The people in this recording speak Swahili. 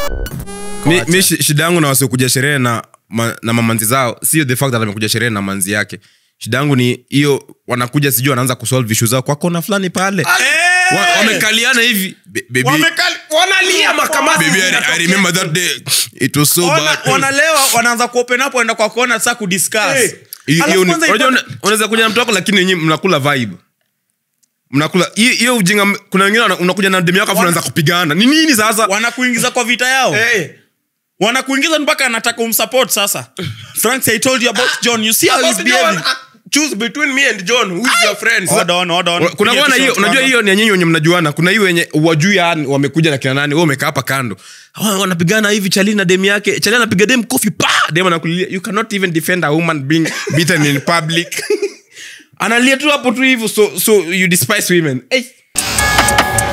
mi, mi shi- shida yangu na wasiokuja sherehe na, ma, na mamanzi zao sio the fact that amekuja sherehe na manzi yake shida yangu ni hiyo wanakuja sijui wanaanza kusolve ishu zao kwa kona fulani pale Wa- wamekaliana hivi Be- baby, Wamekali- wanalia makamasi baby, I, zinatokea. I remember that day it was so Wana- bad wanalewa wanaanza kuopen up waenda kwa kona sasa kudiscuss Hey. Hiyo- Alafu hiyo ni- kwanza unajua ipate- una- unaweza kuja na mtu wako lakini wenyewe mnakula vibe mnakula hiyo- hiyo ujinga kuna wengine wana- unakuja na demu yako afu unaanza kupigana ni nini sasa wanakuingiza kwa vita yao Eh. wanakuingiza mpaka anataka umsupport sasa frank i told you about john you see how he's About John, behaving uh, choose between me and john who is your friend Hold on, hold on. kuna Piga kuwa na tu hiyo shot unajua kwanza. hiyo ni ya nyinyi wenye mnajuana kuna hiyo wenye wajui yani wamekuja na kina nani wewe umekaa hapa kando Hawa wanapigana hivi chali na dem yake chali anapiga dem kofi pa dem anakulilia you cannot even defend a woman being beaten in public analia tu hapo tu hivyo so so you despise women hey.